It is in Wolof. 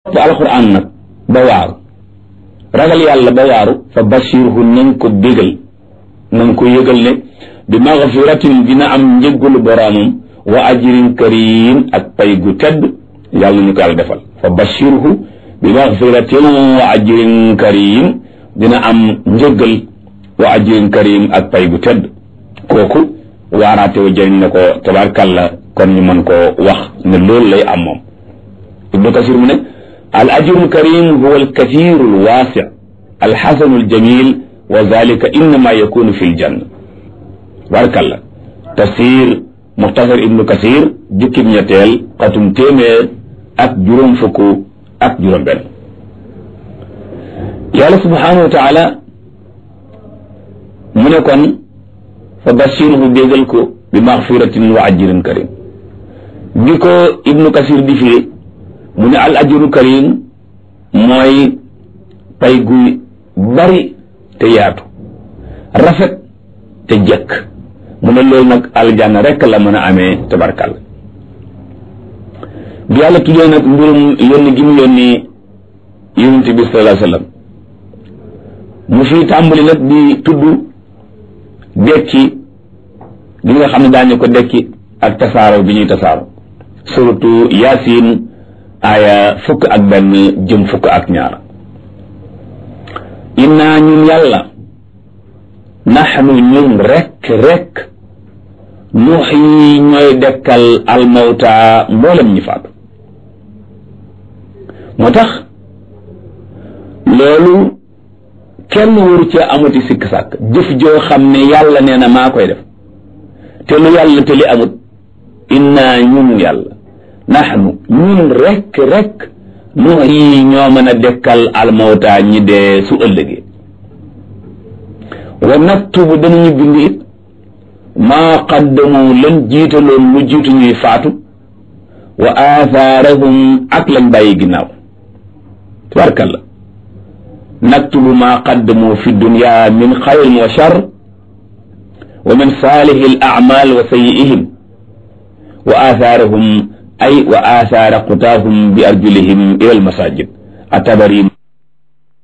alquran nag ba waaru ragal yàlla ba waaru fa bashirhu nañ ko bégal nañ ko yëgal ne bi magfiratin dina am njëggulu boroomam wa ajrin karim ak pay gu tedd yàlla ñu ko yàlla defal fa bashirhu bi magfiratin wa ajrin karim dina am njëggal wa ajrin karim ak pay gu tedd kooku waaraate wa jëriñ na ko tabarkàlla kon ñu mën koo wax ne loolu lay am moom ibnu kasir mu ne al ajru karim huwa al kathiru al waasi al xasanu al jamil wa zalika innama yakunu fi l janna tabarkàlla tafsir muxtasar ibnu kasir jukkib ñetteel xatum téeméer ak juróom fukk ak juróom benn yàlla subhanahu wa taala mu ne kon fa bashirhu bégal ko bi maxfiratin wa ajrin karim bi ko ibnu kasir di firi mu ne al ajru karim mooy pay gu bari te yaatu rafet te jekk mu ne loolu nag aljanna rekk la mën a amee tabarkal bi yàlla tuddee nag mbirum yónni gi mu yónni yonent bi sallallahu alayhi wasallam mu fi tàmbali nag di tudd dekki gi nga xam ne daañu ko dekki ak tasaaro bi ñuy tasaaro surtout yaasin aaya fukk ak benn jëm fukk ak ñaar innaa ñun yàlla naxnu ñun rekk rekk nuuxyi ñooy dekkal almawta mboolem ñi faatu moo tax loolu kenn waru cee amati sikk sàkk jëf joo xam ne yàlla nee na maa koy def te lu yàlla te li amut innaa ñun yàlla naxnu ñun rekk rekk nuuxyi ñoo mën a dekkal almawta ñi dee su ëllëgee wa naktubu danañu bind it maa qaddamu lan jiitaloon lu jiitu ñuy faatu wa aathaarahum ak lañ bàyyi ginnaaw tabarkalla naktubu maa qaddamu fi dunya min xayrin wa shar wa min saalihi al a'mal wa sayyi'ihim wa aathaarahum ay wa aathaara qutaahum bi arjulihim ila al masajid atabari